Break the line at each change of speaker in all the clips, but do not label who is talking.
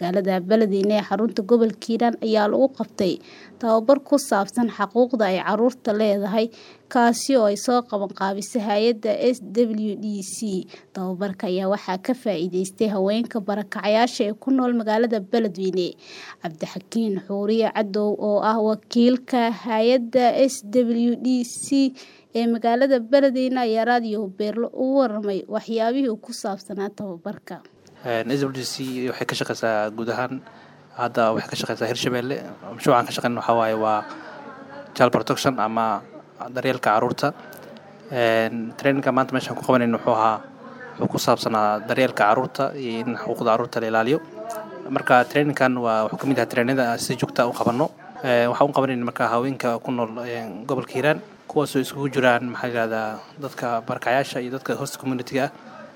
magaalada Beledweyne ee xarunta gobolka Hiiraan ayaa lagu qabtay tababar ku saabsan xuquuqda ay carruurtu leedahay kaasi oo ay soo qabanqaabisay hay'adda SWDC. Tababarka ayaa waxaa ka faa'iideystay haweenka barakacayaasha ee ku nool magaalada Beledweyne. Cabdixakiin Xuuriye Cadow oo ah wakiilka hay'adda SWDC ee magaalada Beledweyne ayaa raadiyo Beerlo uga warramay waxyaabihii ku saabsanaa tababarka.
SWDC waxay ka shaqeysaa guud ahaan hadda waxay ka shaqeysaa Hirshabelle mashruucan ka shaqeyna waxaa waaye waa child protection ama daryeelka carruurta traininka maanta meeshaan ku qabanayno wuxuu ahaa wuxuu ku saabsanaa daryeelka carruurta iyo in xuquuqda carruurta la ilaaliyo marka traininkan waa wuxuu kamid yahay trainada si joogta u qabanno waxaan u qabanayna marka haweenka ku nool gobolka Hiiraan kuwaasoo isugu jiraan maxaa yirahdaa dadka barakacayaasha iyo dadka host community-ga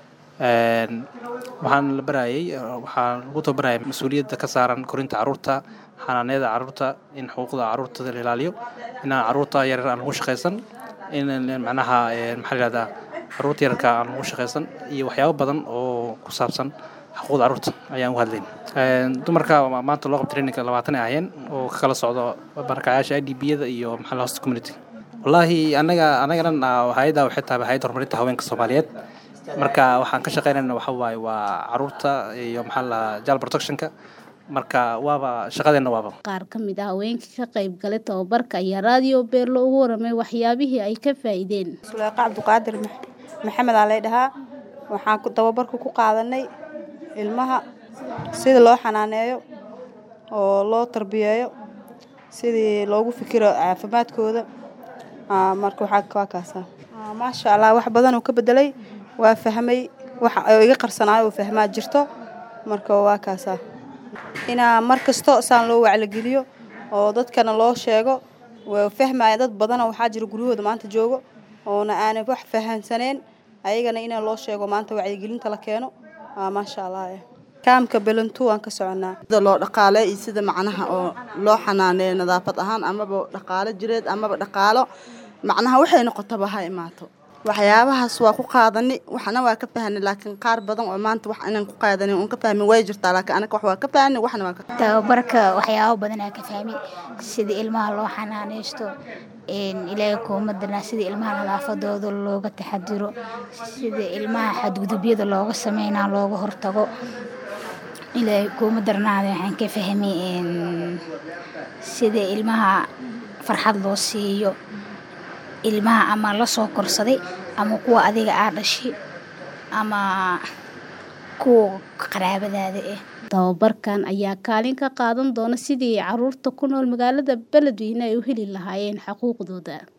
ah waxaan la barayay waxaan lagu tababarayay mas-uuliyadda ka saaran korinta carruurta xanaaneyda carruurta in xuquuqda carruurta la ilaaliyo inaan carruurta yaryar aan lagu shaqaysan in macnaha maxaa la yirahdaa carruurta yararka aan lagu shaqaysan iyo waxyaabo badan oo ku saabsan xuquuqda carruurta ayaan u hadlayn dumarka maanta loo qabta traininka labaatan ay ahayeen oo ka kala socdo barakacayaasha IDB-yada iyo maxaa la host community wallaahi anaga anaga dhan hay'adda waxay tahay hay'adda horumarinta haweenka Soomaaliyeed marka waxaan ka shaqeynayna waxa waaye waa carruurta iyo maxaa la child protectionka marka waaba shaqadeena waaba
qaar ka mid ah haweenkii ka qayb galay tababarka ayaa raadiyo Beerlo uga warramay waxyaabihii ay ka faa'iideen
Suleyqa Cabdiqaadir Maxamed aa lay dhahaa waxaan tababarka ku qaadanay ilmaha sida loo xanaaneeyo oo loo tarbiyeeyo sidii loogu fikiro caafimaadkooda marka waxaa waa kaasa maasha allah wax badan oo ka bedelay waa fahmay wax iga qarsanaayo oo fahmaa jirto marka waa kaasa inaa mar kasto saan loo wacligeliyo oo dadkana loo sheego waa fahmaya dad badana waxaa jira guryahooda maanta joogo oona aanay wax fahansaneen ayagana inaa loo sheego maanta wacyigelinta la keeno maasha allah kaamka belantu waan ka soconaa
sida loo dhaqaale iyo sida macnaha oo loo xanaaneeyo nadaafad ahaan amaba dhaqaalo jireed amaba dhaqaalo macnaha waxay noqotaba ha imaato waxyaabahaas waa ku qaadani waxna waa ka fahni laakiin qaar badan oo maanta wax inaan ku qaadanin uun ka fahmin way jirtaa laakiin anaga wax waa ka fahni waxna waa ka
tababarka waxyaabo badan aa ka fahmi sida ilmaha loo xanaaneysto ilaahay kuma darnaa sida ilmaha nadaafadooda looga taxadiro sida ilmaha xadgudubyada looga sameynaa looga hortago ilaahay kuma darnaada waxaan ka fahmay sida ilmaha farxad loo siiyo ilmaha ama la soo korsaday ama kuwa adiga aa dhashay ama kuwa qaraabadaada ah
tababarkan ayaa kaalin ka qaadan doona sidii carruurta ku nool magaalada Beledweyne ay u heli lahaayeen xuquuqdooda